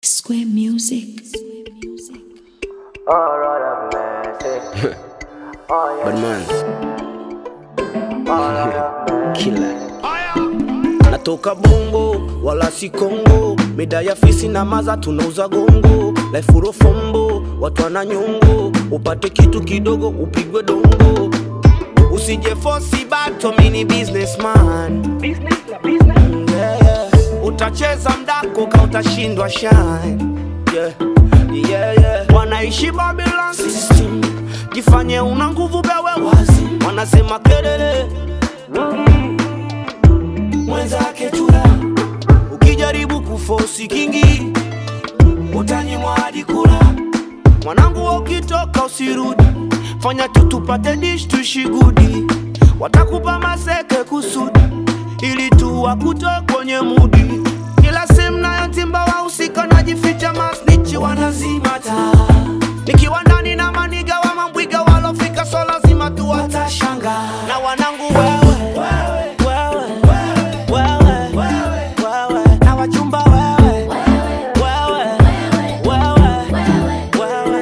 Square Music. Badman Killer Natoka bongo wala si Kongo, mida ya fisi na maza tunauza gongo, life urofombo, watu wana nyongo, upate kitu kidogo upigwe dongo, usije fosi bato, mini businessman yeah, yeah. Utacheza mdako ka utashindwa shine yeah. Yeah, yeah. Wanaishi Babylon system, jifanye una nguvu bewe wazi, wanasema kelele mwenzake chura, ukijaribu kufosi kingi utanyimwa hadi kula. Mwanangu, ukitoka usirudi, fanya tu tupate dish tushigudi, watakupa maseke kusudi, ili tu wakutoe kwenye mudi. Kila sehemu nayo timba wahusika najificha, masnichi wanazima taa, nikiwa ndani na maniga wa mambwiga walofika, so lazima tu watashanga na wanangu wewe, wewe, wewe, wewe, na wachumba wewe, wewe, wewe, wewe.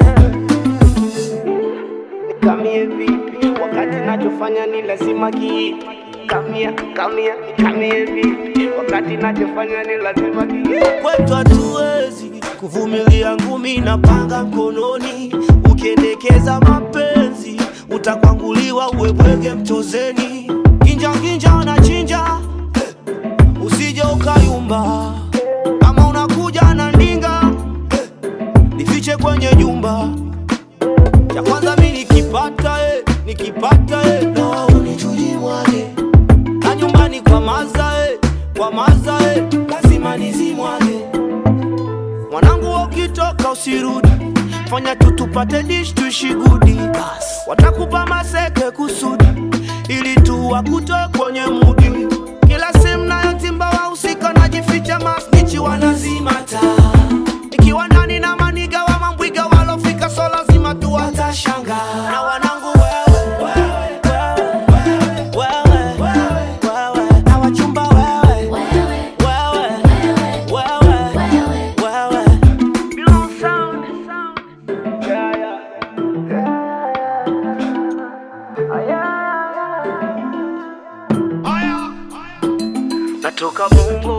Nikamie vipi wakati nachofanya ni lazima ki kamia kamia nikamie vipi wakati nachofanya ni lazima ki kwetu hatuwezi kuvumilia ngumi na panga mkononi ukiendekeza mapenzi utakwanguliwa uwebwege mchozeni ginja ginja na chinja usije ukayumba kama unakuja na ndinga nifiche kwenye jumba cha kwanza mi nikipata eh, nikipata eh, na unichuji mwage na nyumbani kwa maza eh, kwa maza eh, lazima nizimwage mwanangu ukitoka usirudi fanya tu tupate dish tushigudi watakupa maseke kusudi ili tu wakutoe kwenye mudi kila sehemu nayo timba wahusika najificha masnichi wanazima taa ikiwa ndani na maniga wa mambwiga walofika so lazima tu watashanga na wanangu wewe wewe, wewe, wewe, na wachumba wewe wewe, wewe, wewe. Yeah, yeah. Natoka bongo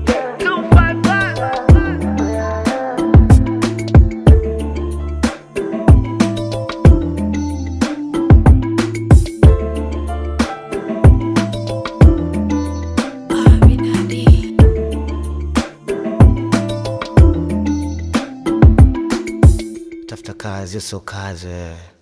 Aminadi. tafuta kazi sio kazi